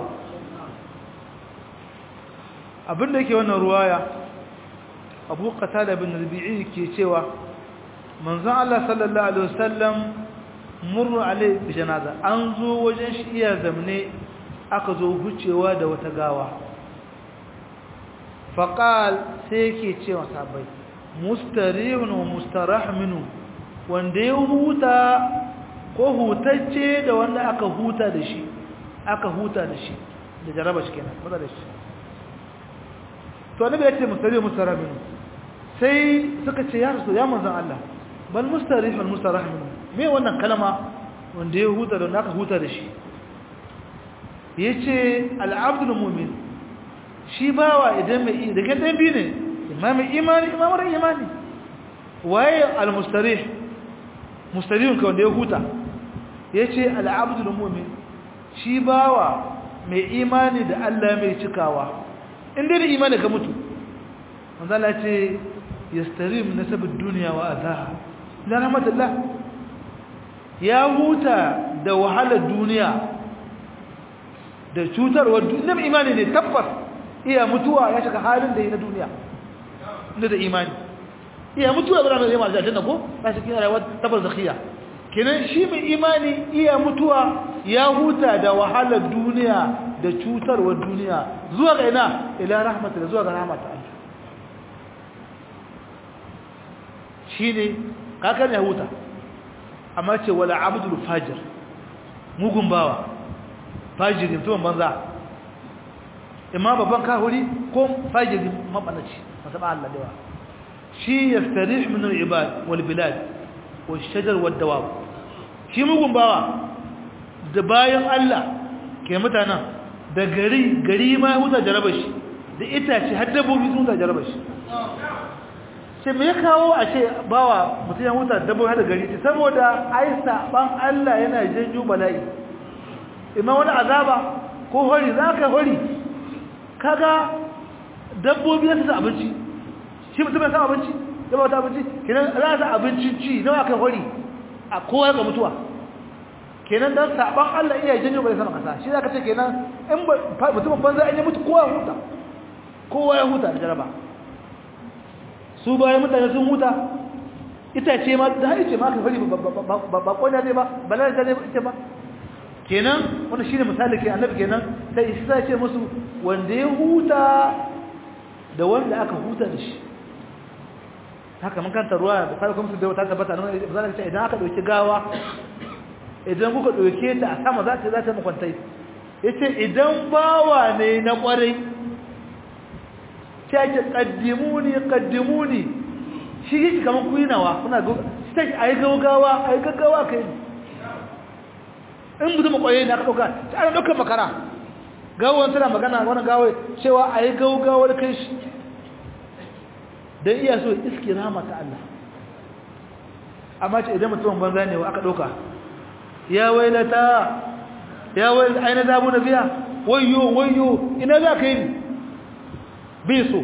abin da yake wannan ruwaya abu qatada bin rabi'i ke cewa manzon Allah sallallahu alaihi wasallam murru alai bi janaza an zo wajen shi iya zamne aka zo hucewa da wata gawa faqal sai yake cewa sabai mustarihun wa mustarah minhu wanda ya huta ko hutacce da wanda aka huta da shi aka huta da shi da jaraba shi kenan maza da shi to annabi ya ce mustari mustarabin sai suka ce ya rasu ya manzan Allah bal mustarif al mustarahmin me wannan kalma wanda ya huta da wanda aka huta da shi yace al abdul mu'min shi bawa idan mai da kan dan bi ne imam imani imam imani waye al mustarih mustarihun ka wanda ya huta yace al abdul mu'min shi bawa mai imani da Allah mai cikawa in dai da imani ka mutu manzo Allah ce yastarim nasabud dunya wa azaha la rahmatullah ya huta da wahalar duniya da cutarwar duniya imani ne tabbas iya mutuwa ya shiga halin da yi na duniya inda da imani iya mutuwa ba da zai aljanna ko ba shi kina rayuwar tabbas zakhiya kenan shi mai imani iya mutuwa ya huta da wahalar duniya da cutarwar duniya zuwa ga ina ila rahmatu da zuwa ga rahmatu Allah shine kakan ya huta amma ce wala abdul fajir mugun bawa fajirin tuwon banza imma babban kahuri ko fajirin mabanaci masaba Allah dawa shi yastarih min al-ibad wal bilad wal shajar wad dawab shi mugun bawa da bayan Allah ke mutanen da gari gari ma ya huta jaraba shi da itace har dabbobi sun huta jaraba shi sai me ya kawo a ce bawa mutum ya huta dabbobi har da gari saboda ai saban Allah yana janyo bala'i imma wani azaba ko hori za ka hori kaga dabbobi ya sa abinci shi mutum ya sa abinci ya ba ta abinci kenan za ta abincin ci nawa kai hori a kowa ga mutuwa kenan dan saban Allah iya janyo bai sama kasa shi zaka ce kenan in mutumin banza an yi mutu kowa ya huta kowa ya huta da jaraba su bayan mutane sun huta itace ma da hari ce ma ka fari ba konya ne ba balar ta ne ce ba kenan wannan shine misali ke annabi kenan sai isa ce musu wanda ya huta da wanda aka huta da shi haka mun kanta ruwa da sai kuma su da ta tabbata nan zan ce idan aka dauki gawa idan kuka ɗauke ta a sama za ta za ta makwantai ya ce idan bawa ne na ƙwarai ta ce ƙaddimuni ƙaddimuni shi yi kamar kuinawa kuna ta ce a yi gaugawa a yi gaggawa ka yi in mutum ƙwarai ne aka ɗauka ta ana ɗaukar makara gawon tana magana wani gawai cewa a yi gaugawar kai shi don iya so iski rama ta Allah amma ce idan mutum banza ne wa aka ɗauka ya wailata ya wailata aina zamu na biya wayyo wayyo ina za ka yi bai so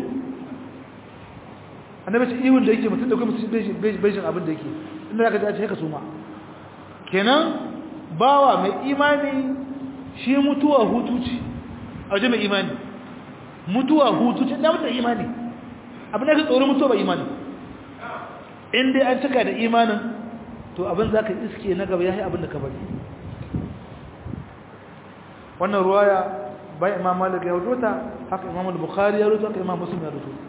annabi ce iwon da yake mutum da kuma bejin abin da yake inda za ka dace haka suma kenan bawa mai imani shi mutuwa hutu ce a waje mai imani mutuwa hutu ce da mutum imani abin da ka tsoron mutuwa ba imani in dai an cika da imanin to abin za ka iske na gaba ya yi abin da ka bari wannan ruwaya bayan imam malik ya rubuta haka imam al-bukhari ya rubuta haka imam muslim ya rubuta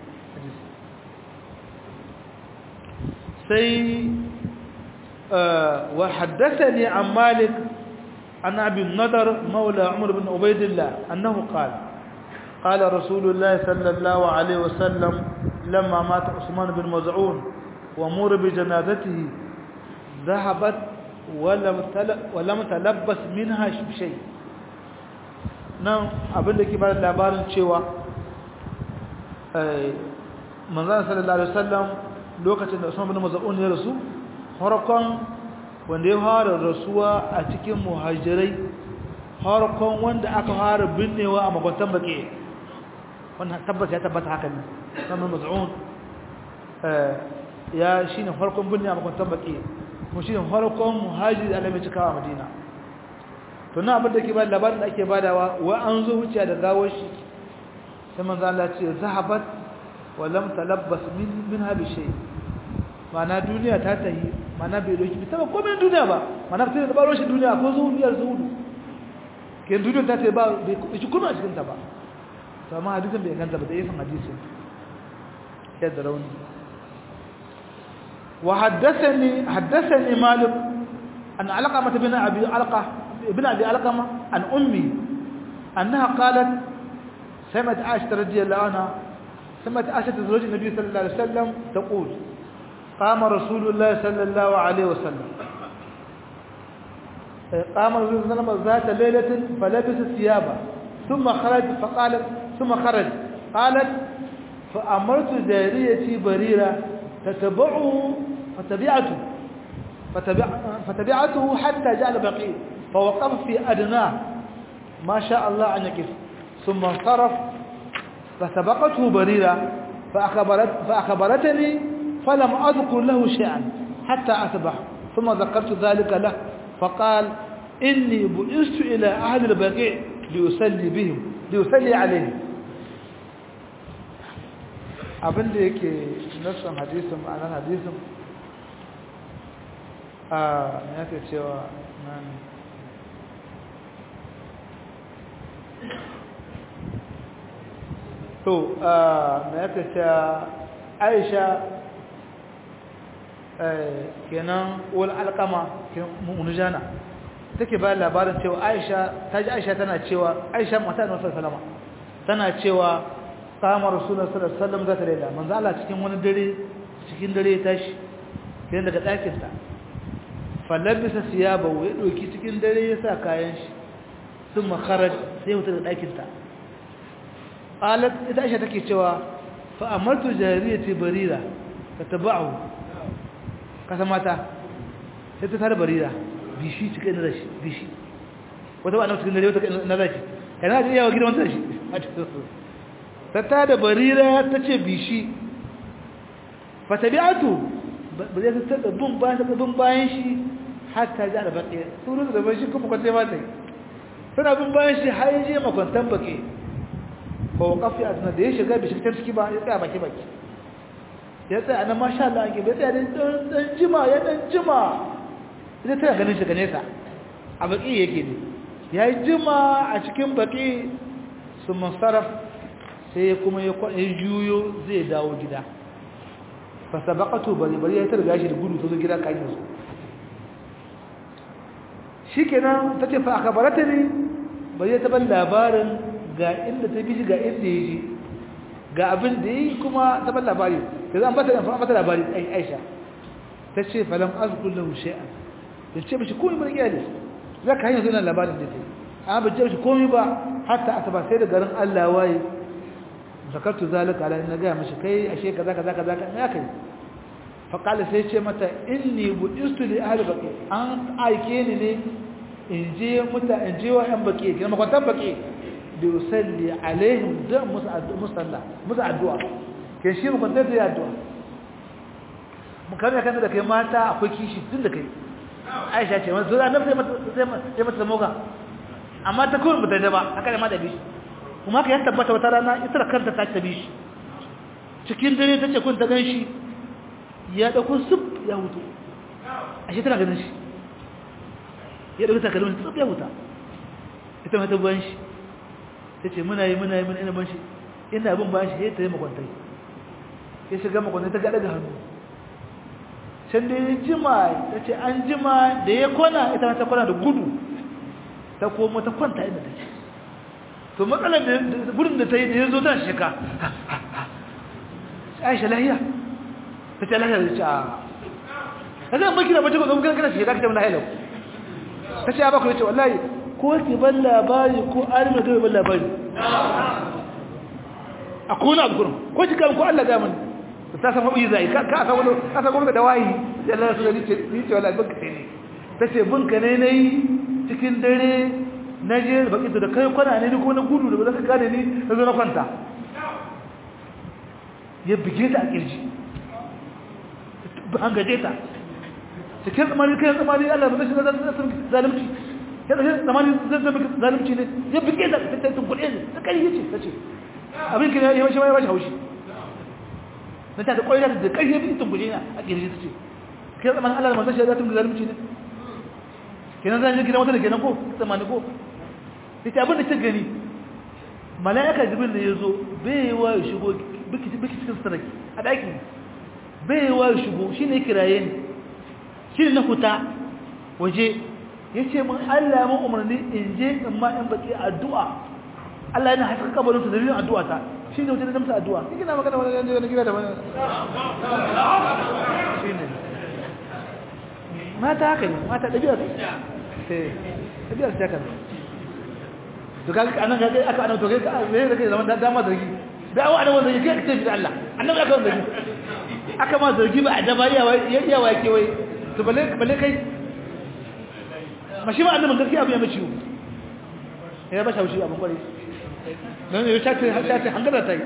sai wa haddathani an malik an abi nadar maula umar bin ubaidillah annahu qala قال رسول الله صلى الله عليه وسلم لما مات عثمان بن مزعون ومر بجنازته ذهبت ولم ولم تلبس منها شيء nan abin da ke ba da labarin cewa manzan sallallahu alaihi wasallam lokacin da Usman bin Maz'un ya rasu harkon wanda ya fara rasuwa a cikin muhajirai harkon wanda aka fara binnewa a makwantan baki wannan tabbata ya tabbata haka ne Usman bin Maz'un ya shine farkon binne a makwantan baki kuma shine farkon muhajiri da Allah mai cikawa Madina to na abin da ke ba labarin da ake badawa wa an zo wuce da gawar shi sai manzo Allah ce zahabat wa lam talabbas min minha bi shay mana duniya ta tahi mana bai doki bi taba komai duniya ba mana sai da baro shi duniya ko zuhiyar zuhudu ke duniya ta tahi ba bai ci kuma a cikin ta ba to amma hadisin bai ganta ba da yasan hadisin sai da rauni وحدثني حدثني مالك أن علقمة بن أبي علقة ابن أبي علقمة عن أمي أنها قالت سمعت عائشة رضي الله عنها سمعت عائشة زوج النبي صلى الله عليه وسلم تقول قام رسول الله صلى الله عليه وسلم قام رسول الله صلى الله عليه وسلم ذات ليلة فلبس ثيابه ثم خرج فقالت ثم خرج قالت فأمرت جاريتي بريرة تتبعه فتبعته فتبع فتبعته حتى جاء البقيع فوقف في أدناه ما شاء الله أن يقف ثم انصرف فسبقته بريرة فأخبرت فأخبرتني فلم أذكر له شيئا حتى أصبح ثم ذكرت ذلك له فقال إني بعثت إلى أهل البقيع ليصلي بهم ليصلي عليهم abin da yake nassan hadisin ma'anar hadisin a yake cewa nan to na yake cewa aisha kenan wal alkama munujana take ba labarin cewa aisha ta ji aisha tana cewa aisha mata da wasu salama tana cewa kama rasulullah sallallahu alaihi wasallam zata laila manzo Allah cikin wani dare cikin dare ya tashi sai daga ɗakin ta falabisa siyabahu ya doki cikin dare ya sa kayan shi thumma kharaj sai wuta daga ɗakin ta qalat ita Aisha take cewa fa amartu jariyati barira tataba'u kasa mata sai ta tare barira bishi cikin na rashi bishi wata ba na cikin dare wata na rashi kana da yawa gidan wata shi ta tada barira ta ce bishi fatabi'atu ba zai ta tada bin bayan ta bin bayan shi hatta ji albaƙi suru da ban shi kuma kwace ma ta yi tana bin bayan shi har je makwantan baƙi ba wa kafi a da ya shiga bishi ta ciki ba ya tsaya baki baki ya tsaya nan masha Allah ake bai tsaya dan jima ya dan jima ita tana ganin shi ga nesa a baƙi yake ne ya yi jima a cikin baƙi su masaraf sai kuma ya juyo zai dawo gida fasabaqatu bari bari ya targa shi da gudu ta zo gida kan su shikenan tace fa akabarata ne bari ta ban labarin ga inda ta bi ga inda yaje ga abin da yi kuma ta ban labari da an bata an bata labari ai Aisha tace falam azkul lahu shay'an tace mishi komai bari iyali zaka hanya zuwa labarin da take amma ba ce mishi komai ba hatta asaba sai da garin Allah waye zakartu zalika ala inna ga mishi kai ashe kaza kaza kaza ya kai fa qala sai ce mata inni budistu li ahli baqi an aike ni ne in je muta in je wa yan baqi kina makwatan baqi bi usalli alaihim da musalla musa addu'a ke shi makwatan da addu'a mun kan ya da kai mata akwai kishi tun da kai Aisha ce wannan zuwa annabi sai mata sai mata moga amma ta kuma bata da ba haka ne ma da bishi kuma ka yan tabbata wata rana ita da kanta ta tabi shi cikin dare tace kun ta ganshi ya dauko sub ya hutu ashe tana ganin shi ya dauko takalmin sub ya huta ita ma ta ban shi tace muna yi muna yi muna ina ban shi ina bin ban shi sai ta yi makwantai ya shiga makwantai ta ga daga hannu can da ya jima tace an jima da ya kwana ita ta kwana da gudu ta koma ta kwanta inda take to matsalar da gudun da ta yi da ya zo ta shika aisha lahiya ta ce lahiya da ce a ta zai maki da mace ko zama kana shika ka ce lahiya lau ta ce ya baku ya ce wallahi ko ki ban labari ko alim da ban labari a kuna abu kurum ko ki kan ko Allah ga mun ta san mabuyi zai ka ka san wani ka san gwamnati da wayi sai Allah su ni ce ni ce wallahi banka ne ta ce bunka ne nayi cikin dare na je baki da kai kwana ne ko na gudu da ba zaka gane ni na zo na kwanta ya bige ta a kirji an gaje ta cikin tsamani kai tsamani Allah ba zai zalunci ya zai tsamani zai zai zalunci ne ya bige ta ta tun kuɗe ne ta kai yace tace abin kina ya mashi ya bashi haushi na ta da koyar da kai ya bi tun kuɗe ne a kirji tace kai tsamani Allah ba zai zalunci ne kenan zan je gidan wata da kenan ko tsamani ko ita abin da ta gani mala'ika jibril da ya zo bai wa ya shigo biki cikin sarki a ɗaki bai wa shigo shine kiraye ni shine na huta waje yace mun Allah mun umarni in je in ma in baki addu'a Allah yana haska kabarin su da yin addu'a ta shine wajen da musu addu'a kike na magana wannan yanzu gida da wannan shine mata haka ne mata dabi'a eh dabi'a ta kan to kaga anan kaga aka anan to kai me da kai zaman da dama zargi da awa anan zargi kai kace da Allah annabi aka zargi aka ma zargi ba a daba iya iya wake wai to balle balle kai mashi ma annabi gaskiya abu ya mace ya ba shawshi abin kware dan ya tace tace hangara ta yi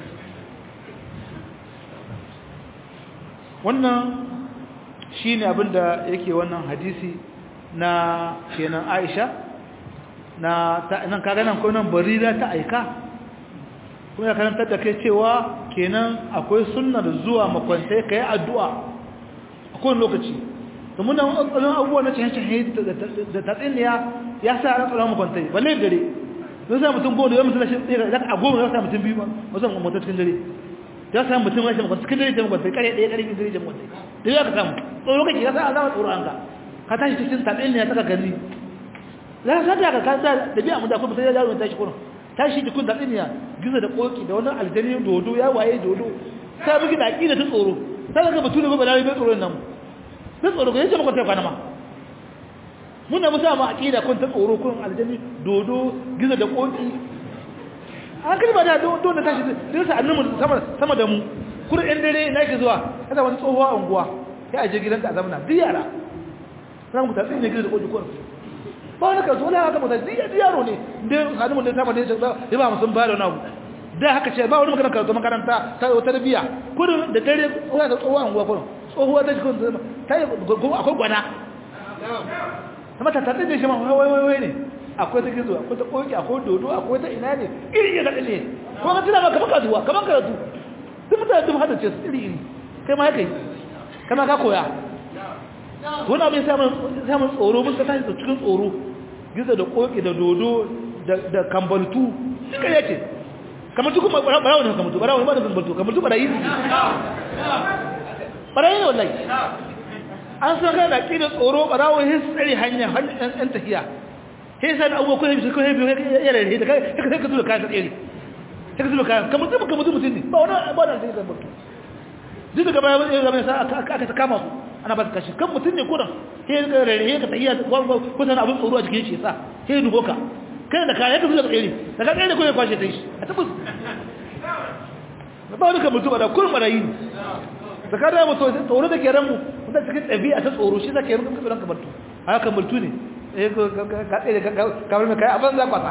wannan shine abinda yake wannan hadisi na kenan Aisha na nan kaga nan ko nan barira ta aika kuma ya karantar da kai cewa kenan akwai sunnar zuwa makwantai kai addu'a a kowane lokaci domin nan tsaron abubuwa na cikin cikin da tatsiniya ya sa ran tsaron makwantai balle dare don sa mutum goma da yawan mutum lashin tsira da a goma ya sa mutum biyu wasu makwantai cikin dare ya sa mutum lashin makwantai cikin dare da makwantai kare ɗaya kare biyu dare da makwantai da ya ka samu tsoro kake ya sa alama tsoro an ka ka tashi cikin tatsiniya ta gani za ka da ka kasa da biya mu da kuma sai ya yaro tashi kuma tashi jikun da tsiniya gizo da koki da wani aljani dodo ya waye dodo sai bugi da aqida ta tsoro sai ka batu ne ba balai bai tsoro nan sai tsoro ko yace maka ta kwana ma mun da musa ma aqida kun ta tsoro kun aljani dodo gizo da koki an kalma da dodo da tashi sai sa annabi sama sama da mu kur ɗan dare ina ke zuwa kada wani tsohuwa unguwa sai a je gidanka a zamana duk yara sai mu ta tsine gizo da koki ko ba wani kaso na haka mutane zai yi yaro ne da hannun da sama da ya ya ba musun bada wani abu da haka ce ba wani magana karatu makaranta ta wata biya kudin da dare tsohuwa da tsohuwa anguwa kudin tsohuwa ta jikin ta yi akwai gwana sama ta tattalin da shi ma wai wai wai ne akwai ta gizo akwai ta koki akwai dodo akwai ta ina ne iri ya daɗe ne kuma ka tuna ba kamar kasuwa kamar karatu duk mutane duk hada ce su iri iri kai ma ya kai kama ka koya wani abin samun tsoro mun ka tashi da cikin tsoro gizo da koki da dodo da kambaltu duka ya ce kambaltu kuma barawa ne kambaltu barawa ne ba da kambaltu kambaltu barayi ne barayi ne wallahi an san kai da ƙi tsoro barawa ya tsari hanya hanyar tafiya sai san abubuwa ko hebi ko hebi ya rarrahe da kai ka ka zuwa kayan tsere ka zuwa kayan kambaltu kambaltu mutum ne ba wani ba da kambaltu duk daga baya ya zama sa aka ta kama su ana ba su kashi kan mutum ne kudan sai ka rarrahe ka tafiya kusan abin tsoro a jikin shi sa sai dubo ka kai da kaya ka zuwa tsere daga tsere ko ya kwashe ta yi a tabbas ba wani kamar tuba da kurin marayi da ka da mutu tsoro da ke ranmu wanda cikin ɗabi'a ta tsoro shi za ka yi rukun kabilan kamar tu a kamar tu ne ka tsere kamar mai kaya abin za kwasa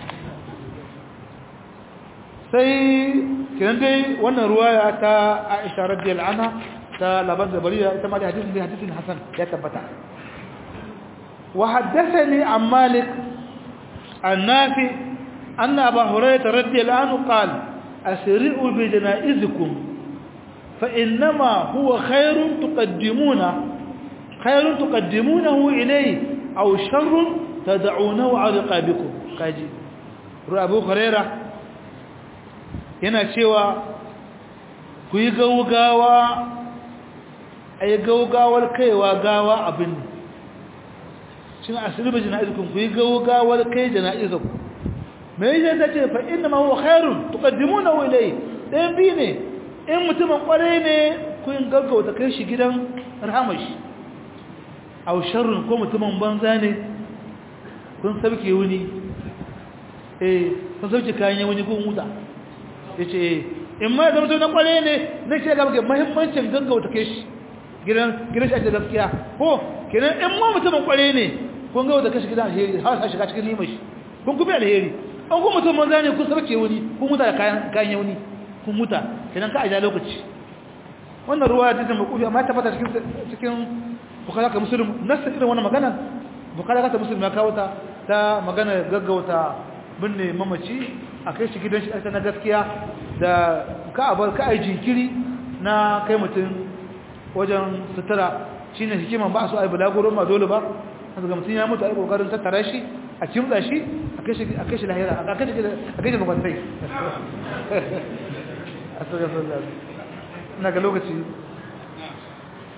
sai kiran dai wannan ruwaya ta aisha radiyallahu anha ta labar da bariya ita ma da hadisin da hadisin hasan ya tabbata wa haddathani an malik an nafi anna abu hurairah radiyallahu anhu qala asri'u bi janaizikum fa innama huwa khairun tuqaddimuna khairun tuqaddimunahu ilayhi aw sharrun tad'unahu 'ala riqabikum kaji abu hurairah yana cewa ku yi gaugawa a yi gaugawar kaiwa gawa abin shi na asiri ba jana'izukun ku yi gaugawar kai jana'izukun mai yi ta ce fa inda mahu khairun tukaddimu na wulai ɗayan biyu ne in mutumin ƙwarai ne ku yi gaggauta kai shi gidan rahamashi a sharrun ko mutumin banza ne kun sauke wuni eh kun sauke kayan wuni kun wuta ya ce in ma zama na kware ne na ce ga maka mahimmancin gaggauta kai shi gidan gidan shi ake gaskiya ko kenan in ma mutumin kware ne kun gaggauta kai shi gidan alheri har sa shiga cikin nima shi kun kuma alheri an kuma mutum manza ne kun sarke wani kun muta da kayan kayan yauni kun muta kenan ka aja lokaci wannan ruwa da take makufi amma ta fata cikin cikin bukhari ka muslim nasa irin wannan magana bukhari ka muslim ya kawo ta ta magana gaggauta binne mamaci a kai shi gidan shi aka na gaskiya da ka abar ka ai jinkiri na kai mutum wajen sutura shine hikiman ba su ai bulaguro ma dole ba haka ga mutum ya mutu ai kokarin tattara shi a kimtsa shi a kai shi a kai shi lahira a kai shi a kai shi makwantai ina ga lokaci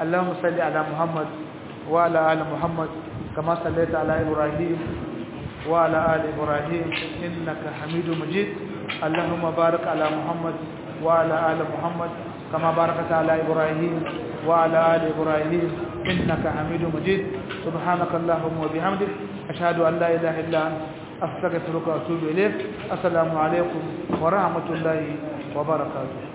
اللهم صل على محمد وعلى ال محمد كما صليت على ابراهيم وعلى ال ابراهيم انك حميد مجيد اللهم بارك على محمد وعلى ال محمد كما باركت على ابراهيم وعلى ال ابراهيم انك حميد مجيد سبحانك اللهم وبحمدك اشهد ان لا اله الا انت استغفرك واتوب اليك السلام عليكم ورحمه الله وبركاته